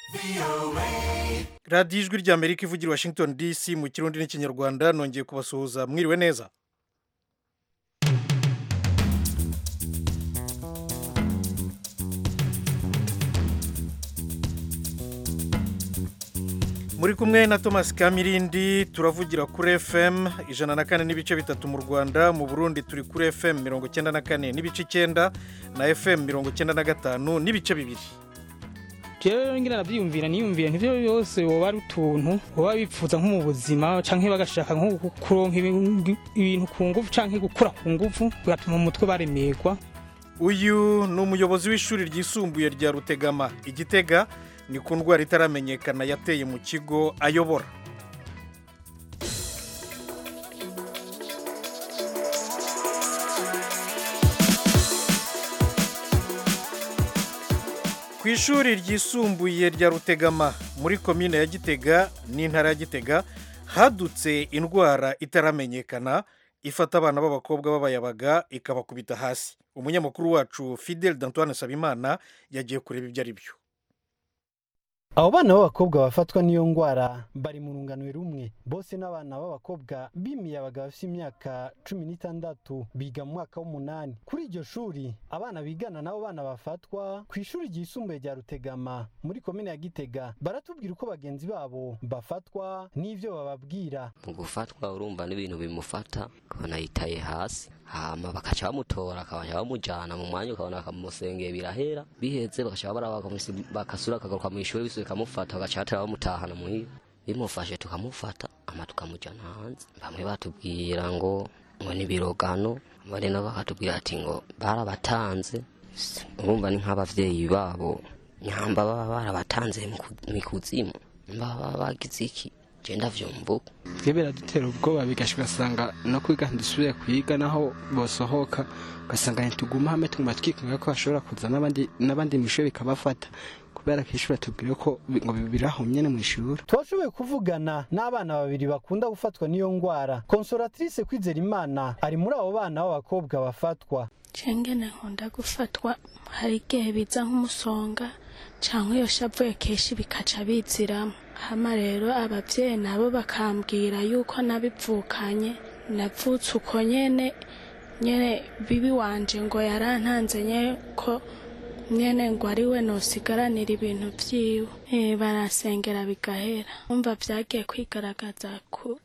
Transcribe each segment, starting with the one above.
radiyo ijwi ry'amerika ivugira washington dc mu kirundi n'ikinyarwanda nongeye kubasuhuza mwiriwe neza muri kumwe na thomas kamirindi turavugira kuri fm ijana na kane n'ibice bitatu mu rwanda mu burundi turi kuri fm mirongo icyenda na kane n'ibice icyenda na fm mirongo icyenda na gatanu n'ibice bibiri rero ngira nabyiyumvira niyumvira ntibyo byose woba ari utuntu woba bipfuza nko mu buzima canke bagashaka nko kuronka ibintu ku ngufu canke gukura ku ngufu bigatuma mu mutwe baremerwa uyu ni umuyobozi w'ishuri ryisumbuye rya rutegama igitega ni ku ndwara itaramenyekana yateye mu kigo ayobora ku ishuri ryisumbuye rya rutegama muri komine ya gitega n'intara ya gitega hadutse indwara itaramenyekana ifata abana b'abakobwa b'abayabaga ikabakubita hasi umunyamakuru wacu fidel d'antoine sabimana yagiye kureba ibyo ari byo abo bana b'abakobwa bafatwa n'iyo ndwara bari mu rungano rumwe bose n'abana b'abakobwa b'imiyabaga bafite imyaka cumi n'itandatu biga mu mwaka w'umunani kuri iryo shuri abana bigana n'abo bana bafatwa ku ishuri ryisumbuye rya rutegama muri komine ya gitega baratubwira uko bagenzi babo bafatwa n'ibyo bababwira mu gufatwa urumva n'ibintu bimufata ukabona yitaye hasi hama bakaca bamutora akabasha bamujyana mu mwanya ukabona bakamusengeye birahera biheze bagaca baraba bakasura akagaruka mu ishuri bisubiye bikamufata bagaca batera bamutahana muhira bimufashe tukamufata ama tukamujyana hanze bamwe batubwira ngo ngo ni birogano bari nabo bakatubwira ati ngo barabatanze urumva ni nk'abavyeyi babo nyamba baba barabatanze mu kuzimu baba bagize iki genda vyumvuka twe biradutera ubwoba bigashika ugasanga no kwiga ntidusubire kwiga naho bosohoka ugasanga ntituguma hamwe tuguma twikunga ko bashobora kuza n'abandi n'abandi mu ishuri bikabafata kubera ko ishuri atubwira ko ngo biraho nyene mu ishuri twashoboye kuvugana n'abana babiri bakunda gufatwa n'iyo ndwara consolatrice kwizera imana ari muri abo bana b'abakobwa bafatwa cengene nkunda gufatwa hari igihe biza nk'umusonga cyangwa iyo shavuye kenshi bikaca biziramo hama rero ababyeyi nabo bakambwira yuko nabivukanye navutse uko nyene nyene bibi wanje ngo yarantanze nye ko nyene ngo ari we nosigaranira ibintu vyiwe e, barasengera bigahera umva vyagiye kwigaragaza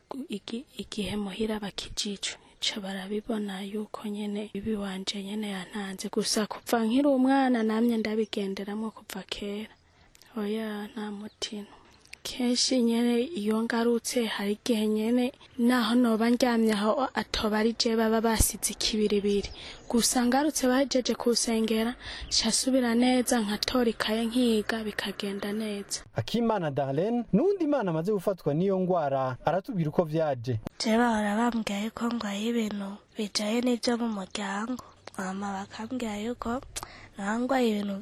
igihe muhira bakijijwe ca barabibona yuko nyene bibi wanje nyene yantanze gusa kuva nkiri umwana namye ndabigenderamwo kuva kera oya nta mutima kenshi nyene iyo ngarutse hari igihe nyene naho noba ndyamye aho atoba ari je baba basize ikibiribiri gusa ngarutse bahejeje kusengera casubira neza nkatora ikaye nkiga bikagenda neza akimana darlene n'undi imana amaze gufatwa n'iyo ndwara aratubwira uko vyaje je bahora bambwira yuko ngwaye ibintu bijaye n'ivyo mu muryango mama bakambwira yuko nangwaye ibintu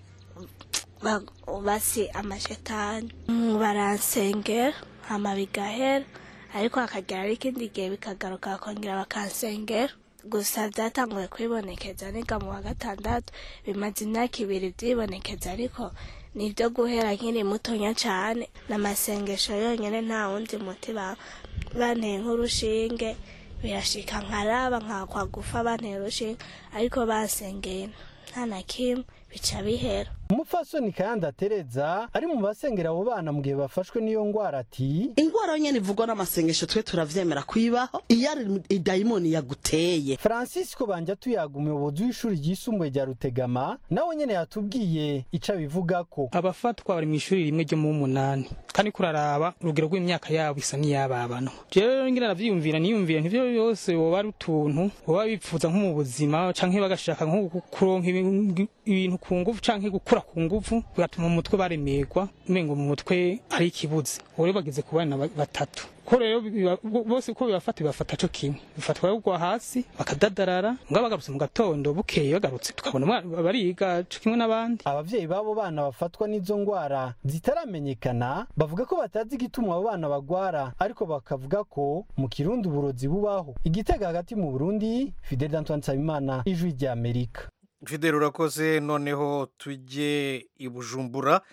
basi amashetani baransengera hama bigahera ariko hakagera ari ikindi gihe bikagaruka bakongera bakansengera gusa byatanguye kwibonekeza niga mu wa gatandatu bimaze imyaka ibiri byibonekeza ariko nibyo guhera nkiri mutonya cyane n'amasengesho yonyine nta wundi muti banteye nk'urushinge birashika nkaraba nkakwa gufa banteye urushinge ariko basengeye nta na kimwe bica bihera umupfasoni kayanda tereza ari mu basengera abo bana mu gihe bafashwe n'iyo ndwara ati indwara nyene ivugwa n'amasengesho twe turavyemera kuyibaho iyo ari idayimoni yaguteye francisco banja tuyaga umuyobozi w'ishuri ryisumbuye rya rutegama nawe nyene yatubwiye ico abivugako abafatwa bari mu ishuri rimwe ryo mu munani kandi kuraraba urugero rw'imyaka yabo isa n'iyababana rero ngira navyiyumvira niyumvira ntivyo byose woba ari utuntu woba bipfuza nko mu buzima canke bagashaka nko kuronka ibintu ku ngufu canke gukura ku ngufu bigatuma mu mutwe baremerwa umengo mu mutwe ari ikibuze rero bageze ku bana batatu ko rero bose uko bibafata bibafata co kimwe bifatwa kugwa hasi bakadadarara mbwa bagarutse mu gatondo bukeye bagarutse tukabona bariga co kimwe n'abandi abavyeyi b'abo bana bafatwa n'izo ndwara zitaramenyekana bavuga ko batazi igituma abo bana bagwara ariko bakavuga ko mu kirundi uburozi bubaho igitega hagati mu burundi fidel antoine nsabimana ijwi rya amerika fidel urakoze noneho tujye i bujumbura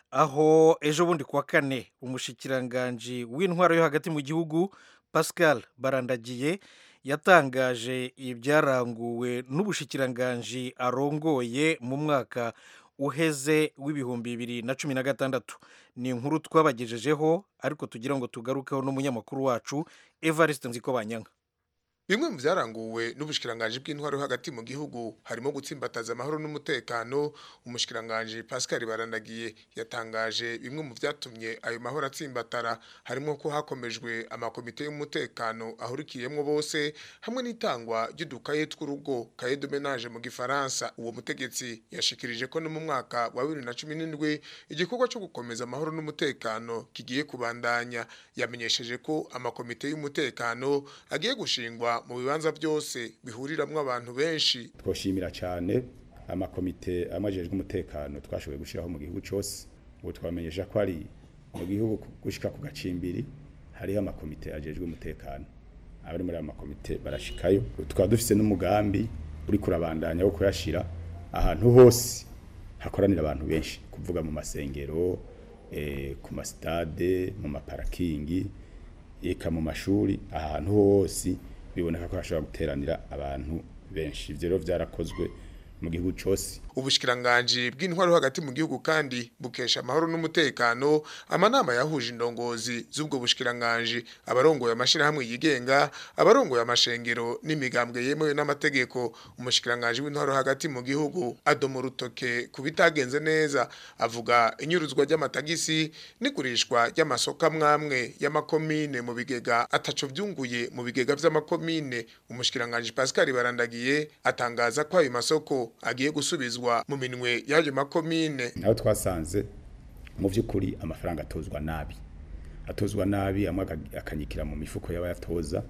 aho ejo bundi kuwa kane umushikiranganji w'intwaro yo hagati mu gihugu pascal barandagiye yatangaje ibyaranguwe n'ubushikiranganji arongoye mu mwaka uheze w'ibihumbi bibiri na cumi na gatandatu ni inkuru twabagejejeho ariko tugira ngo tugarukeho n'umunyamakuru wacu evariste nziko banyanka bimwe mu byaranguwe n'ubushikiranganje bw'intwaro yo hagati mu gihugu harimo gutsimbataza amahoro n'umutekano umushikiranganje Pascal Barandagiye yatangaje bimwe mu byatumye ayo mahoro atsimbatara harimo ko hakomejwe amakomite y'umutekano ahurikiyemo bose hamwe n'itangwa ry'udukaye tw'urugo kaye de ménage mu gifaransa uwo mutegetsi yashikirije ko no mu mwaka wa 2017 igikorwa cyo gukomeza amahoro n'umutekano kigiye kubandanya yamenyesheje ko amakomite y'umutekano agiye gushingwa mu bibanza byose bihuriramwo abantu benshi twoshimira cyane amakomite amajejwe umutekano twashoboye gushiraho mu gihugu cyose ubu twamenyesha ko ari mu gihugu gushika ku gacimbiri hariho amakomite ajejwe umutekano abari muri aya makomite barashikayo tukaba dufise n'umugambi uri kurabandanya wo kuyashira ahantu hose hakoranira abantu benshi kuvuga mu masengero eh, ku masitade mu maparakingi eka mu mashuri ahantu hose biboneka ko hashobora guteranira abantu benshi ivyo rero vyarakozwe mu gihugu cyose ubushikiranganje bw'intwaro hagati mu gihugu kandi bukesha amahoro n'umutekano amanama yahuje indongozi z'ubwo bushikiranganje abarongoye amashirahamwe yigenga abarongoye amashengero n'imigambwe yemewe n'amategeko umushikiranganje w'intwaro hagati mu gihugu adomo rutoke kubitagenze neza avuga inyuruzwa ry'amatagisi n'igurishwa ry'amasoko amwamwe y'amakomine mu bigega ataco vyunguye mu bigega vy'amakomine umushikiranganje Pascal Barandagiye atangaza ko ayo masoko agiye gusubizwa mu minwe y'ayo makomine naho twasanze mu by'ukuri amafaranga atozwa nabi atozwa nabi amwe akanyikira mu mifuko y'abayatoza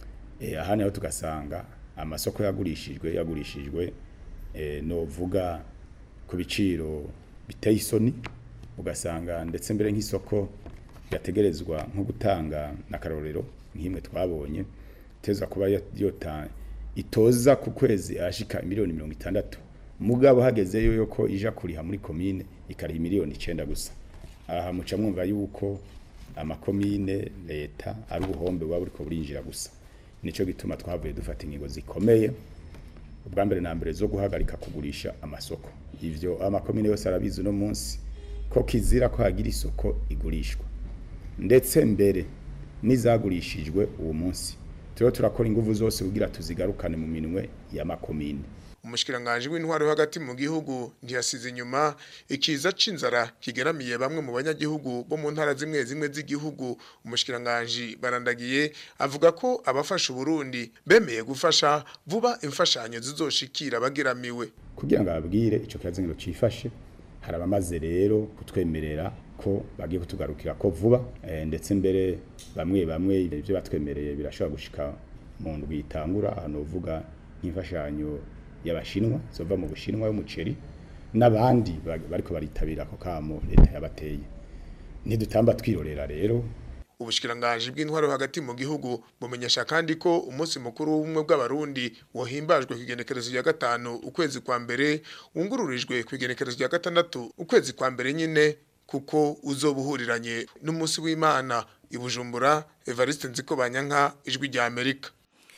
eh ahandi aho tugasanga amasoko yagurishijwe yagurishijwe eh novuga ku biciro biteye isoni ugasanga ndetse mbere nk'isoko yategerezwa nko gutanga n'akarorero nk'imwe twabonye teza kuba yota itoza ku kwezi ashika miliyoni mirongo itandatu mugabo hagezeyo yuko ija kuriha muri komine ikariha miliyoni icenda gusa aha muca mwumva yuko amakomine leta ari ubuhombe buba buriko burinjira gusa nico gituma twavuye dufata ingingo zikomeye ubwa mbere na mbere zo guhagarika kugurisha amasoko ivyo amakomine yose arabizi no munsi ko kizira ko hagira isoko igurishwa ndetse mbere n'izagurishijwe uwo munsi turiho turakora inguvu zose kugira tuzigarukane mu minwe y'amakomine umushikiranganje w'intwaro hagati mu gihugu ntiyasize inyuma ikiza c'inzara kigeramiye bamwe mu banyagihugu bo mu ntara zimwe zimwe z'igihugu umushikiranganje barandagiye avuga ko abafasha Burundi bemeye gufasha vuba imfashanyo zizoshikira bageramiwe kugira ngo ababwire ico kibazo ngo cifashe hari abamaze rero kutwemerera ko bagiye kutugarukira ko vuba e, ndetse mbere bamwe bamwe ibyo batwemereye birashobora gushika mu ndwi itangura ahantu uvuga nk'imfashanyo y'abashinwa zova mu bushinwa y'umuceri n'abandi bariko baritabira ako kamo leta yabateye ntidutamba twirorera rero ubushikiranganje bw'intwaro hagati mu gihugu bumenyesha kandi ko umunsi mukuru w'ubumwe bw'abarundi wohimbajwe ku igenekerezo rya gatanu ukwezi kwa mbere wungururijwe ku igenekerezo rya gatandatu ukwezi kwa mbere nyine kuko uzobuhuriranye n'umunsi w'Imana ibujumbura Evariste Nziko Banyanka ijwi rya Amerika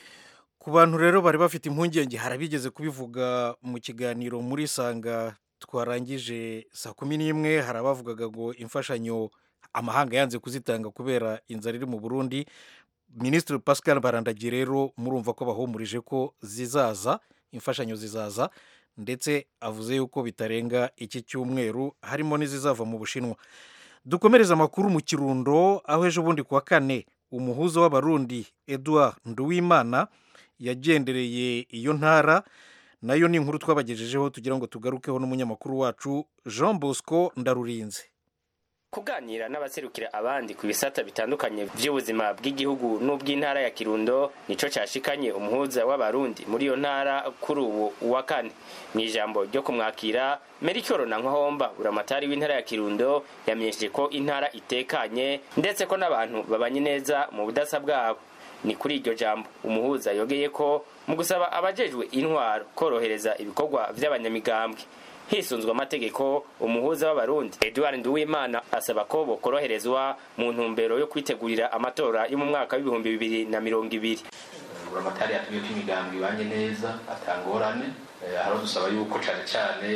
ku bantu rero bari bafite impungenge harabigeze kubivuga mu kiganiro muri sanga twarangije saa kumi n'imwe hari abavugaga ngo imfashanyo amahanga yanze kuzitanga kubera inzara iri mu burundi minisitiri pascal barandagiye rero murumva ko bahumurije ko zizaza imfashanyo zizaza ndetse avuze yuko bitarenga iki cyumweru harimo n'izizava mu bushinwa dukomereza amakuru mu kirundo aho ejo bundi kuwa kane umuhuza w'abarundi edouard nduwimana yagendereye iyo ntara nayo ni inkuru twabagejejeho tugira ngo tugarukeho n'umunyamakuru wacu jean bosco ndarurinze kuganira n'abaserukira abandi ku bisata bitandukanye by'ubuzima bw'igihugu n'ubw'intara ya kirundo nico cashikanye umuhuza w'abarundi muri iyo ntara kuri ubu wa kane mu ijambo ryo kumwakira merikoro na nkwahomba buramatari w'intara ya kirundo yamenyesheje ko intara itekanye ndetse ko n'abantu babanye neza mu budasa bwabo ni kuri iryo jambo umuhuza yogeye ko mu gusaba abajejwe intwaro korohereza ibikorwa vy'abanyamigambwe hisunzwe amategeko umuhuza w'abarundi edward nduwimana asaba ko bokoroherezwa mu ntumbero yo kwitegurira amatora yo mu mwaka w'ibihumbi bibiri na mirongo ibiri buramatari yatubwiye ko imigambi ibanye neza atangorane hariho dusaba yuko cane cane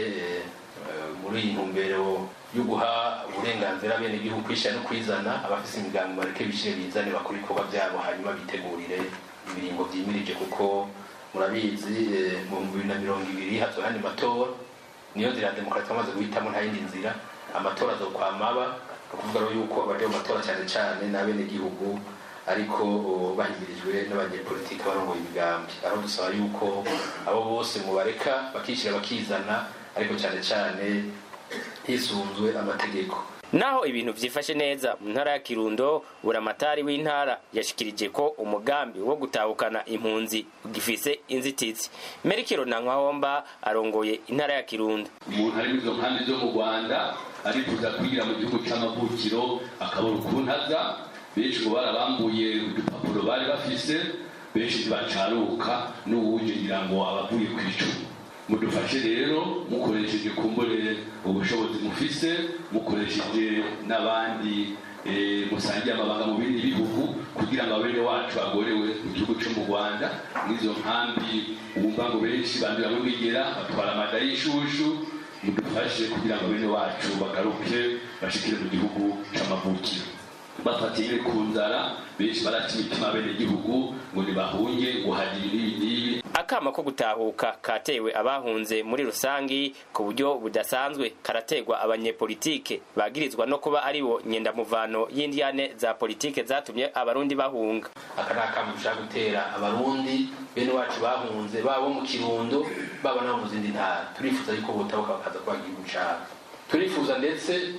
muri iyi ntumbero yo guha uburenganzira bene igihugu kwishyira no kwizana abafise imigambi bareke bishire bizane bakora ibikorwa byabo hanyuma bitegurire ibiringo vyimirije kuko murabizi mu bihumbi bibiri na mirongo ibiri hazoba handi matora niyo nzira ya demokarasi bamaze guhitamo nta yindi nzira amatora azokwamaba ni ukuvuga rero yuko abaje mu matora cyane cyane n'abenegihugu ariko bahimirijwe n'abanyepolitiki barongoye imigambi aho dusaba yuko abo bose mubareka bakishyira bakizana ariko cyane cyane hisunzwe amategeko naho ibintu vyifashe neza mu ntara ya kirundo buramatari w'intara yashikirije ko umugambi wo gutahukana impunzi gifise inzitizi merikiro na nkahomba arongoye intara ya kirundo umuntu ari izo nkambi zo mu rwanda arifuza kwigira mu gihugu c'amavukiro akabura ukuntu aza benshi ngo barabambuye udupapuro bari bafise benshi ntibacaruka n'uwuje ngira ngo abavuye ku icumu mudufashe rero mukoresheje kumbure ubushobozi mufise mukoresheje n'abandi musangiye amabanga mu bindi bihugu kugira ngo abene wacu bagorewe mu gihugu cyo mu rwanda n'izo nkambi wumva ngo benshi bandura muri bigera batwara amada y'ishushu mudufashe kugira ngo bene wacu bagaruke bashikire mu gihugu c'amavukiro bafatiye ku nzara benshi baraca imitima bene igihugu ngo ntibahunge ngo hagire ibi n'ibi akama ko gutahuka katewe abahunze muri rusangi ku buryo budasanzwe karategwa abanyepolitike bagirizwa no kuba ari bo nyendamuvano y'indyane za politike zatumye abarundi bahunga aka ni akama dushaka gutera abarundi bene wacu bahunze baba mu kirundo baba nabo mu zindi ntara turifuza yuko botabuka bakaza kuba igihugu cabo turifuza ndetse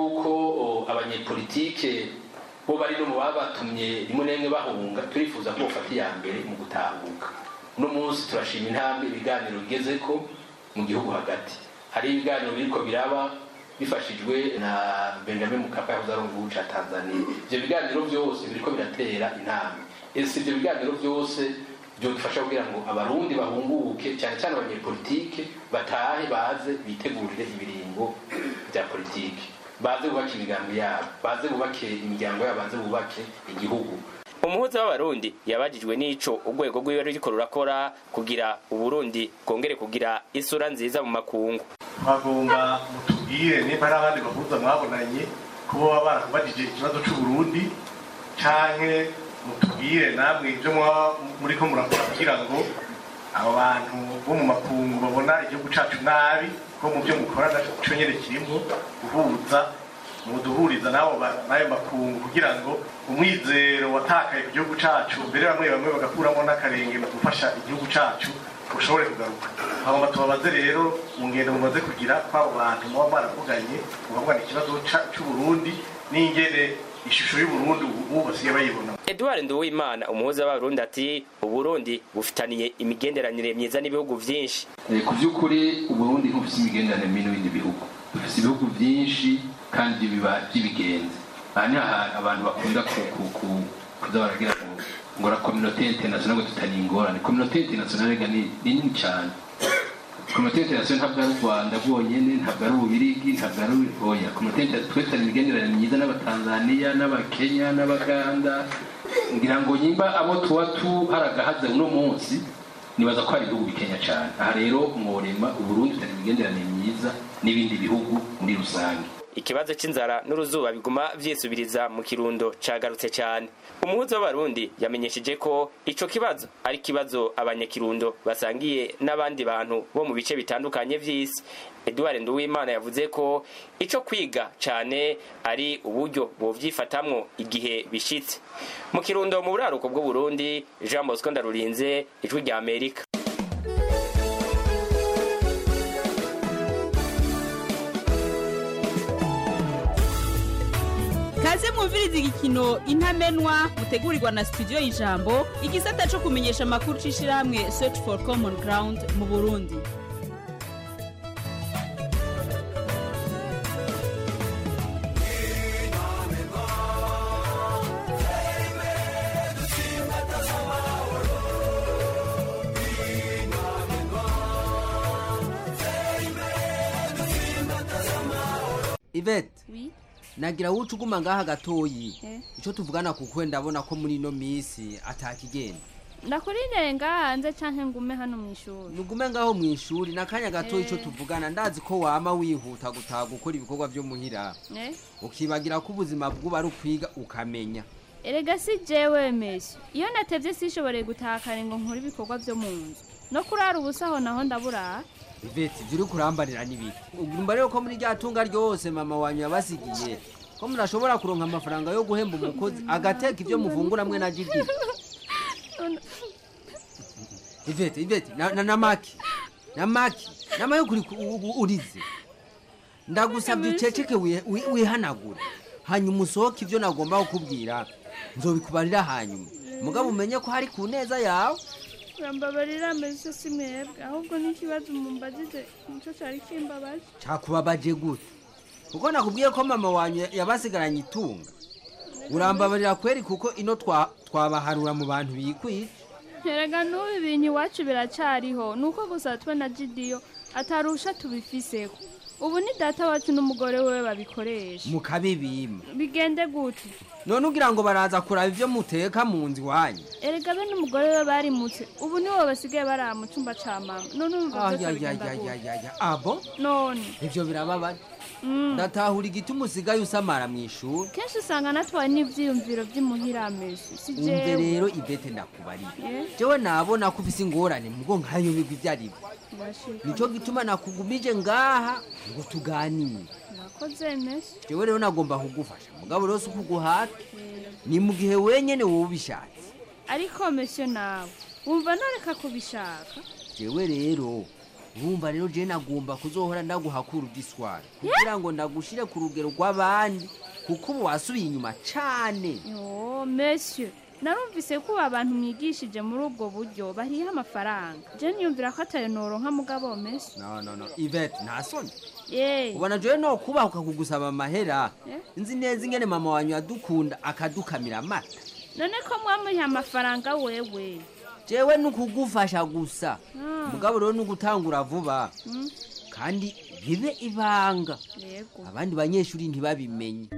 yuko abanyepolitike bo bari no mu babatumye rimwe na rimwe bahunga turifuza ko bofata iya mbere mu gutahuka uno munsi turashima intambwe ibiganiro bigeze ko mu gihugu hagati hari ibiganiro biriko biraba bifashijwe na benjamin mukapa yahoze ari umugihugu ca tanzania ivyo biganiro vyose biriko biratera intambwe ese ivyo biganiro vyose byodufasha kugira ngo abarundi bahunguke cyane cyane abanyepolitike batahe baze bitegurire ibiringo bya politike baze bubake imigambi yabo baze bubake imiryango yabo baze bubake igihugu umuhuza w'abarundi yabajijwe n'ico urwego rwiwe ruriko rurakora kugira uburundi bwongere kugira isura nziza mu makungu twagomba mutubwire nimba hari abandi bahuza mwabonanye ko baba barakubajije ikibazo c'uburundi canke mutubwire namwe ibyo muriko murakora kugira ngo abo bantu bo mu makungu babona igihugu cacu nabi ko mu byo mukora naco nyene kirimo guhuza muduhuriza nabo n'ayo makungu kugira ngo umwizero watakaye ku gihugu cacu mbere bamwe bamwe bagakuramo n'akarenge mu gufasha igihugu cacu ushobore kugaruka hagomba tubabaze rero mu ngendo mumaze kugira kw'abo bantu muba mwaravuganye mukavugana ikibazo c'uburundi n'ingene ishusho y'uburundi ubu basigaye bayibona edward nduwimana umuhuza w'abarundi ati uburundi bufitaniye imigenderanire myiza n'ibihugu vyinshi ku by'ukuri uburundi ntibufise imigenderanire mibi n'ibindi bihugu dufise ibihugu byinshi kandi biba by'ibigenzi aha ni ahantu abantu bakunda kuza baragira ngo ngo la communauté internationale ngo tutari ingorane communauté internationale ga ni nini cyane communauté internationale ntabwo ari u rwanda rwonyene ntabwo ari ububirigi ntabwo ari oya communauté internationale twese tari imigenderanire myiza n'abatanzaniya n'abakenya n'abaganda ngira ngo nyimba abo tuba tuharagahaze uno munsi nibaza ko hari ibihugu bikenya cyane aha rero mworema uburundi tutari imigenderanire myiza n'ibindi bihugu muri rusange ikibazo c'inzara n'uruzuba biguma vyisubiriza mu kirundo cagarutse cyane umuhuza w'abarundi yamenyesheje ko ico kibazo ari kibazo abanyakirundo basangiye n'abandi bantu bo mu bice bitandukanye vy'isi edward nduwimana yavuze ko ico kwiga cane ari uburyo bovyifatamwo igihe bishitse mu kirundo mu buraruko bw'uburundi jean bosco ndarurinze ijwi rya amerika kaze mwumviriza igikino intamenwa mutegurirwa na studio y'ijambo igisata cyo kumenyesha amakuru c'ishirahamwe search for common ground mu burundi ivete wi nagira wuce uguma ngaha gatoyi Eh. ico tuvugana kuko ndabona ko muri ino misi atakigenda ndakurindire ngaha hanze canke ngume hano mw'ishuri nugume ngaho mu ishuri n'akanya gatoyi ico Eh. tuvugana ndazi ko wama wihuta gutaha gukora ibikorwa vyo muhira Eh? ukibagira ko ubuzima bw'uba ari ukwiga ukamenya erega si jewe mesi iyo natevye sishoboreye gutaha kare ngo nkore ibikorwa vyo mu nzu no kurara ubusaho naho ndaburaha ivete ivyo uri kurambarira n'ibiki ugumva rero ko muri rya tunga ryose mama wanyu yabasigiye ko murashobora kuronka amafaranga yo guhemba umukozi agateka ivyo muvungura mwe na jidi ivete ivete na, na, na maki na maki nama yo kuri ku- u- u- urize ndagusabye uceceke wi- wi- wihanagure hanyuma usohoke ivyo nagomba kukubwira nzobikubarira hanyuma mugabo umenye ko hari ku neza yawe urambabarira mesi si mwebwe ahubwo n'ikibazo mumbajije nico cari kimbabaje cakubabaje gute kuko nakubwiye ko mama wanyu ya- yabasigaranye itunga urambabarira kweri kuko ino twa- twabaharura mu bantu bikwije erega n'ubu ibintu iwacu biracariho nuko gusa twe na jidiyo atarusha tubifiseho ubu ni data wacu n'umugore we babikoresha mukabibima bigende gute none ugira ngo baraza kuraba ivyo muteka mu nzu iwanyu erega be n'umugore we barimutse ubu nibo basigaye barara mu cumba ca mama none urumva byose bigenda gute ayayayayaya abo none ivyo birababaje Mm. ndatahura igituma usigaye usamara mu ishuri kenshi usanga natwaye n'ivyiyumviro vy'imuhiramesi si umve jewe rero ivete ndakubariye Eh? jewe nabona ko ufise ingorane mugo nkayobigwa ivyo arivyo Urashika. nico gituma nakugumije ngaha ngo tuganire urakoze mesi jewe rero nagomba kugufasha mugabo rero si ukuguhata ni mu gihe wenyene wowe ubishatse ariko mesiyo nawe wumva noreka kubishaka jewe rero urumva rero jewe nagomba kuzohora ndaguhakura udiswara kugira ngo ndagushire ku rugero rw'abandi kuko ubu wasubiye inyuma cane yo mesiyo narumvise ko ubu abantu mwigishije muri ubwo buryo bariha amafaranga je niyumvira ko atayo noronka mugabo mesi no no no ivete nta soni ye ubona jewe no kubahuka kugusaba amahera Eh? nzi neza ingene mama wanyu yadukunda akadukamira amata none ko mwamuha amafaranga wewe jewe nukugufasha gusa Ah. mugabo rero nugutangura vuba Mm, kandi bibe ibanga yego abandi banyeshuri ntibabimenye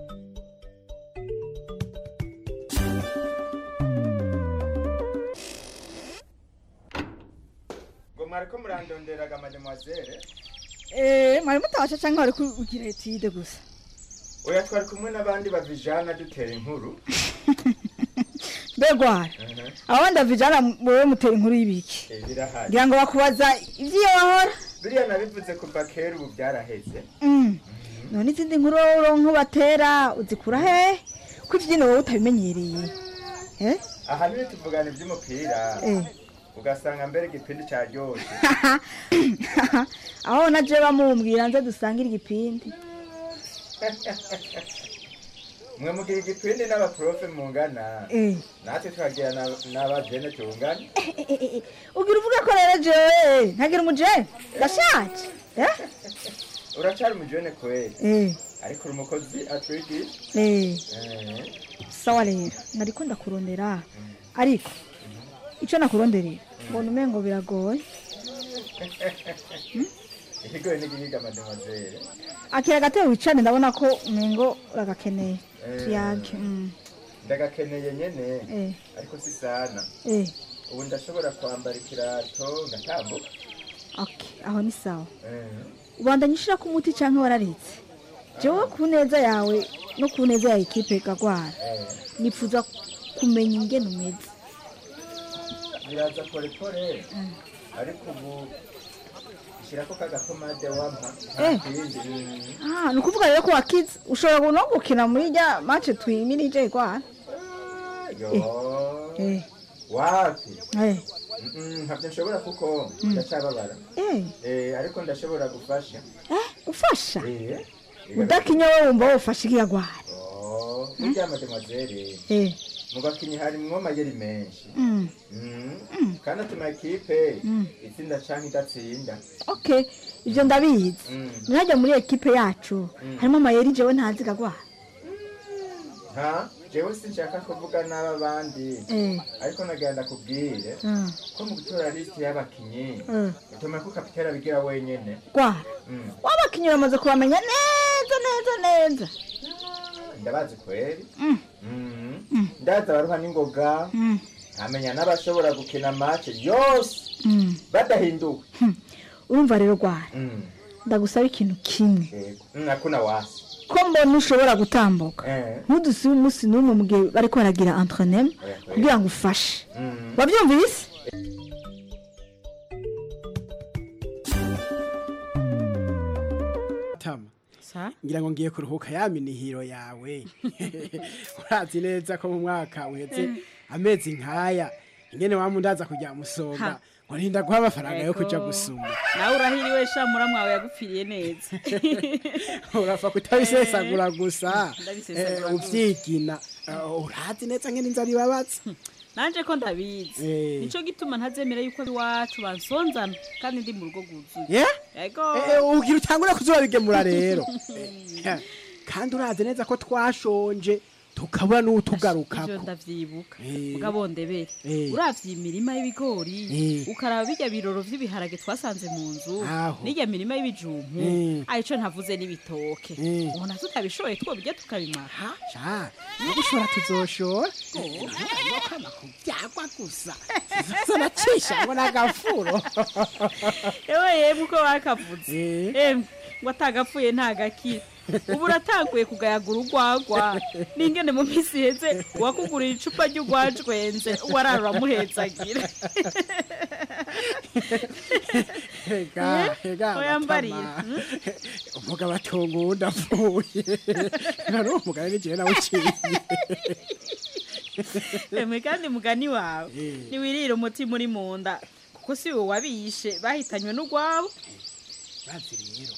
ngo mwariko murandonderaga mademoiselle Eh, mwari mutasha canke wari kugira etide gusa oya twari kumwe n'abandi bavijana dutera inkuru mbegwara abandi avijana wewe mutera inkuru y'ibiki Eh, birahari ngira ngo bakubaza ivyiyo wahora biriya nabivuze kuva kera ubu byaraheze Mm. none izindi nkuru wowe uronka batera uzikura hehe ko ivyino wowe utabimenyereye Eh? ahanini tuvugana iby'umupira Eh. ugasanga mbere igipindi cyaryoshe aho na je bamumbwira nze dusangire igipindi mwe mugira igipindi n'abaprofe mungana Eh. natwe tukagira na- n'abajene tungana ugira uvuga ko rero jewe ntagira umujene ndashaje Eh? uracari umujene kweli Eh. ariko uri umukozi atwigisha Eh. Eh. sawa rero nariko ndakurondera ariko ico nakuronderera mbona umengo biragoye ikigoye n'igihiga mademoiselle akira gatebe wicane ndabona ko umengo uragakeneye Eh. tuyage mm. ndagakeneye nyene Eh. ariko si sana Eh. ubu ndashobora kwambara ikirato ngatambuka okay aho ni sawa Eh. ubandanya ushirako umuti canke wararitse jewe ku neza yawe no ku neza ya ekipe gagwara Eh. nifuza kumenya ingene umeze biraza polepole ariko ubu ishyirako kagakomade wampa Eh. ntakindi Mm. ah ni ukuvuga rero ko wakize ushobora no gukina muri rya mace twimirije gwara yo eh wapi eh Mm, ntabyo nshobora kuko Mm. ndacyababara eh Eh, ariko ndashobora gufasha eh ufasha Eh, udakinya wowe wumva wofasha iriya gwara oh, burya mademoiselle eh mu bakinyi harimwo amayeri menshi mm. Mm. kandi atuma ekipe Mm. itsinda canke idatsinda okay ivyo ndabizi Mm. ntajya muri ekipe yacu Mm. harimo amayeri jewe ntazi gagwara ha jewe sinshaka kuvuga n'aba bandi eh ariko nagenda kubwire Mm. ko mu gutora lisiti y'abakinyi Mm. utuma ko kapitera abigira wenyene gwara Mm. wabakinnyi bamaze kubamenya neza neza neza ndabazi kweri Mm. Mhm. ndazi abaruha n'ingoga nkamenya n'abashobora gukina match yose Mm. badahinduwe urumva rero rwara Mm. ndagusaba ikintu kimwe Yego. Mm, hakuna wasi ko mbona ushobora gutambuka Eh. ntudusibe umunsi n'umwe mu gihe bariko baragira entrenema Oya, kweri. kugira ngo ufashe Mm. wabyumvise tama ngira ngo ngiye kuruhuka ya minihiro yawe urazi neza ko mu mwaka uheze amezi nkaya ingene wamundaza kujya musonga Ha. ngo ntinda guha amafaranga yo kuja Ego. gusuma nawe urahiriwe sha muramwawe yagupfiriye neza urapfa kutabisesagura gusa Ndabisesagura eh, gusa. uvyigina Eh, urazi neza ngene inzara ibabaza nanje ko ndabizi Eh. nico gituma ntazemera yuko iwacu bansonzana kandi ndi mu rugo rwuzuye Yeah? yego Eh, eh, ugira utangura kuzobigemura rero Eh, kandi urazi neza ko twashonje tukabura ivyo n'utugarukako ndavyibuka Eh. mugabo ndebere Eh. uravye imirima y'ibigori Eh. ukaraba birya biroro vy'ibiharage twasanze mu nzu Aho. n'irya mirima y'ibijumbu Eh. arico ntavuze n'ibitoke Eh. ubona tutabishoboye twobirya tukabimara sha gushora tuzoshora kama kubyagwa gusa zanacisha ngo nagafuro ewe yemwe uko bakavuze emwe ngo atagapfuye ntagakira ubu uratanguye kugayagura urwagwa n'ingene mu minsi iheze uwakugurira icupa ry'urwajwenze warara uramuhetsagira hega hega Oya mbariye, Matama. umugabo atunga uwundi apfuye nari umugabo n'igihe nawe uciye emwe kandi mugani wawe ntiwirire umutima uri mu nda kuko si wowe wabishe bahitanywe n'urwabo bazi rero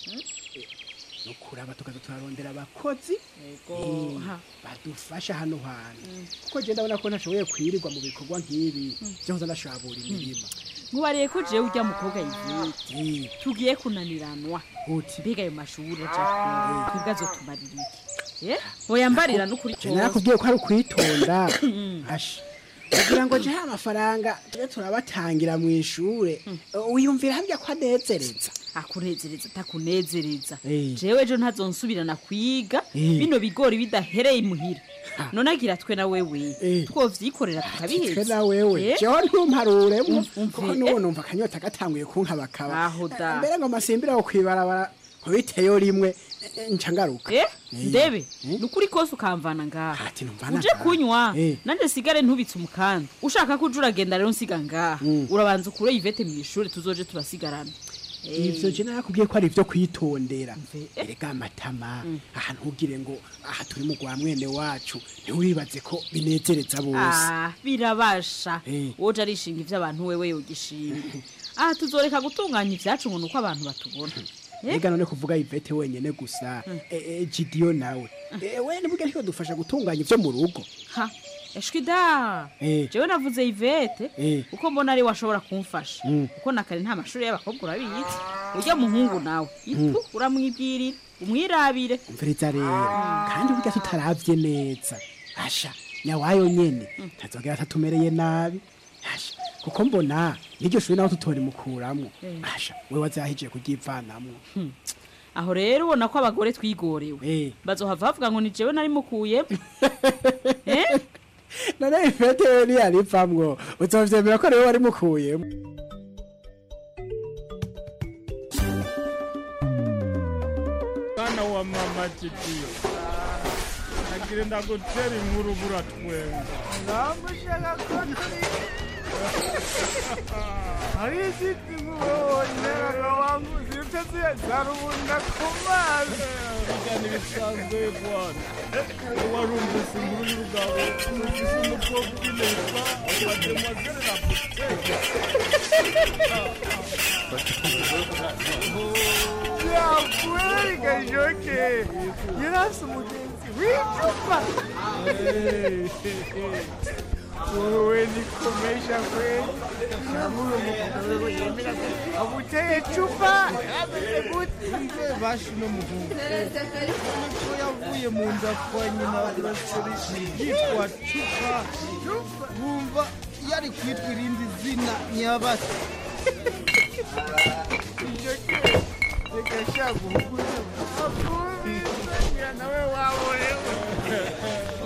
no kuraba tukaza turarondera abakozi Yego, eh, ha. badufasha hano hantu kuko je ndabona ko ntashoboye kwirirwa mu bikorwa nk'ibi byo kuza ndashabura imirima nkubariye ko jewe urya mukobwa yivete tugiye kunaniranwa mbega ayo mashuri aja kure twebwe azotumarira iki Eh? oya mbarira n'ukuri Je nakubwiye ko ari ukwitonda asha kugira ngo jehe amafaranga tube turabatangira mu ishure wiyumvira harya ko anezereza akunezereza atakunezereza Eh. jewe ejo ntazonsubirana kwiga Eh. bino bigori bidahereye imuhira none agira twe na wewe twovyikorera twe tukabiheza na wewe Eh? jewe ntumparuremo Um- kuko umve, n'ubu numva akanyota gatanguye kunkabakaba Aho da. mbere ngo masimbire aho kwibarabara nkubiteyo rimwe eh, nca ngaruka Eh, Eh. ndebe nukuri kose ukamvana ngaha mvana uje ngaha. kunywa Eh. nanje sigare ntubitse umukanda ushaka ko uje uragenda rero nsiga ngaha urabanza ukure ivete mu ishuri tuzoje turasigarana Eh. ivyo je nakubwiye ko ari ivyo kwitondera erega amatama ahantu ugire ngo aha turi mu rwa mwene wacu ntiwibaze ko binezereza bose Ah, birabasha Eh. woje arishinga ivyo abantu wewe yogishima aha tuzoreka gutunganya ivyacu ngo nuko abantu batubona Eh? ega none kuvuga ivete wenyene gusa eh, eh, gidiyo nawe Eh, we nibuge ntiko dufasha gutunganya ivyo mu rugo ha eshwi da Eh. jewe navuze ivete Eh. uko mbona ari washobora kumfasha Mm. kuko nakare nta mashuri y'abakobwa urabizi urya muhungu nawe itu uramwibwirira umwirabire umviriza rero kandi burya tutaravye neza asha nyawayo nyene ntazogera atatumereye nabi asha kuko mbona n'iryo shuri naho tutorimukuramwo Eh. asha we wazahije kuryivanamwo aho rero ubona ko abagore twigorewe bazohava bavuga ngo ni jewe nari mukuyemo Eh? none ifete we niyarivamwo uzovyemera ko ariwe wari mukuyemo mwana wa mama kidiyo nagira ndagutera inkuru buratwenga namushaka ko turi hari izindi nkuboneraga wangu zifite ziyazarubunda ku mazi bijya n'ibisanzwe bwana warumvise inkuru y'urugabo numvise umukobwa ubinesha mademoiselle la buteke yakweri gajoke yarasi umugenzi w'icupa wowe nikomesha kweli namuri umugabo wewe yemera ko aguteye cupa ameze gute bashi no muhungu ko yavuye mu nda kwa nyina urasori yitwa cupa wumva yari kwitwa irindi zina nyabasi reka shaka uhugure akumvira nawe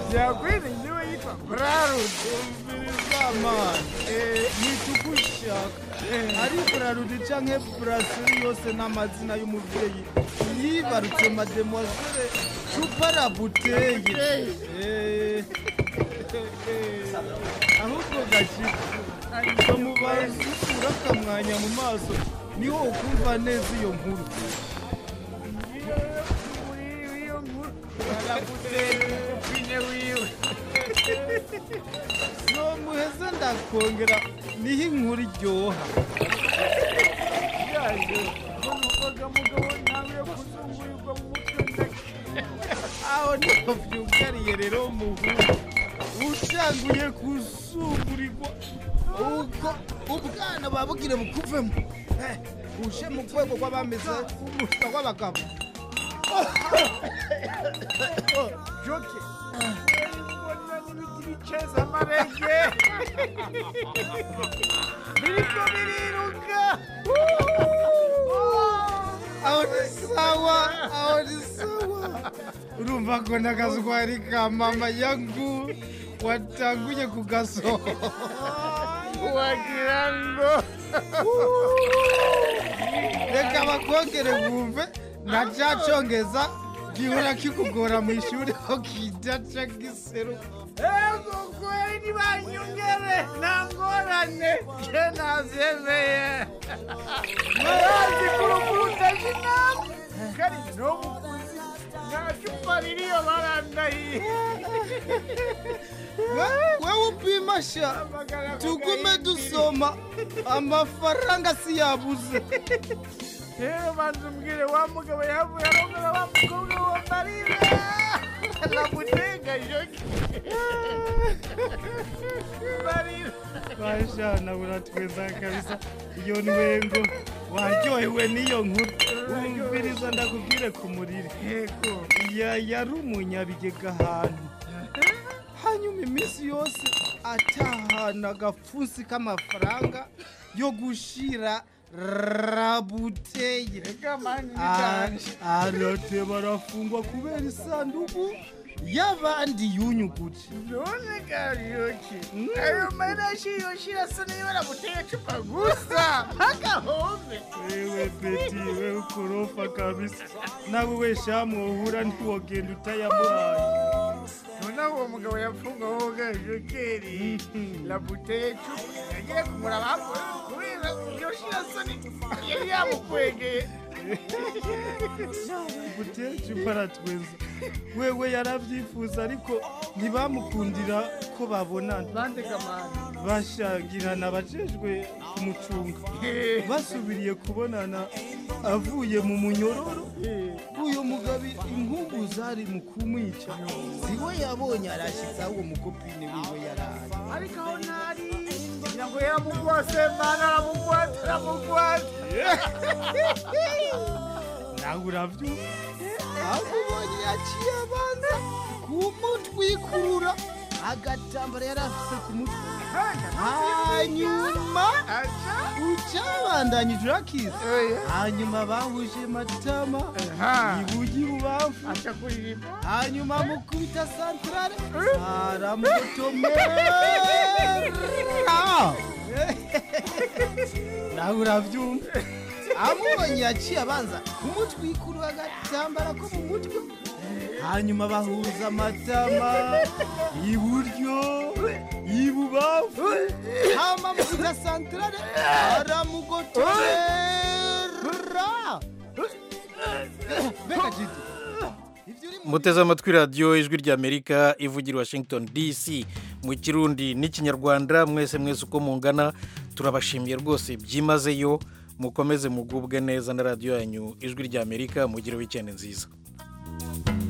byakwiriye niwe yitwa burarude zamani ntitugushaka ari burarude canke buraseri yose n'amazina y'umuvyeyi yibarutse mademoiselle cuparabuteye ahubwo gashika bamubaza urakamwanya mu maso niho ukumva neza iyo nkuru iyo nkuru baragutera umupine wiwe nomuheze ndakongera niho inkuru iryoha yaje umukoga mugabo nawe yo kuzungurirwa mu mutwe aho niho vyugariye rero muhungu utanguye kuzungurirwa ubwo ubwana babugire bukuvemo Eh, uje mu rwego rw'abameze umushwa w'abagabo joke mbona n'ibiti biceza amarege biriko biriruka aho ni sawa aho ni sawa urumva ko n'akazwari ka mama yangu watanguye kugasohora wagira ngo reka bakongere bumve na ca congeza gihora kikugora mu ishuri ko kidaca giseruka ego kweli ntibanyongere nta ngorane je navyemeye marazi kurukuru ndashinamu kari no mukuzi nta cupa ririyo barandahiye wewe upima sha tugume dusoma amafaranga si yabuze rero banza umbwire wa mugabo yavuye arongora wa mukobwa wa marire namutega joki marire bashana buratweza kabisa iyo nwengo waryohewe n'iyo nkuru wumviriza ndakubwire ku murire yego ya yari umunyabigega ahantu hanyuma iminsi yose atahana agapfunsi k'amafaranga yo gushira rabuteye arate barafungwa kubera isanduku y'abandi yunyuguje none gajoki ayo marashi yoshira asa niyo baramuteye cupa gusa agahombe wewe beti wewe ukorofa kabisa nawe we shamu uhura ntiwogenda utayamuhaye noneho uwo mugabo yapfungaho gajokeri labuteye cupa yagiye kumuraba kubera yoshira asa ni yari yamukwegeye buteje baratweza wewe yarabyifuza ariko ntibamukundira ko babonana bandegamana bashangirana abajejwe kumucunga basubiriye kubonana avuye mu munyororo uyu mugabo inkungu zari mu kumwica siwe yabonye arashyize uwo mukopine wiwe yaraye ariko aho ntari kugira ngo yaramugwase mana aramugwate aramugwate nawe urabyumva akubonye yaciye abanza kumutwikurura agatambara yari afite ku mutwe hanyuma ucabandanyije urakiza hanyuma bahuje matama ibugi bubafu hanyuma mukubita santarare aramutomera nawe urabyumva amubonye yaciye abanza kumutwikurura agatambara ko mu mutwe hanyuma bahuza amatama iburyo ibubafu hama mukubita santarare aramugotorera mbega jidi muteze amatwi radiyo ijwi ry'amerika ivugira i washington dc mu kirundi n'ikinyarwanda mwese mwese uko mungana turabashimiye rwose byimazeyo mukomeze mugubwe neza na radiyo yanyu ijwi ry'amerika mugire wikendi nziza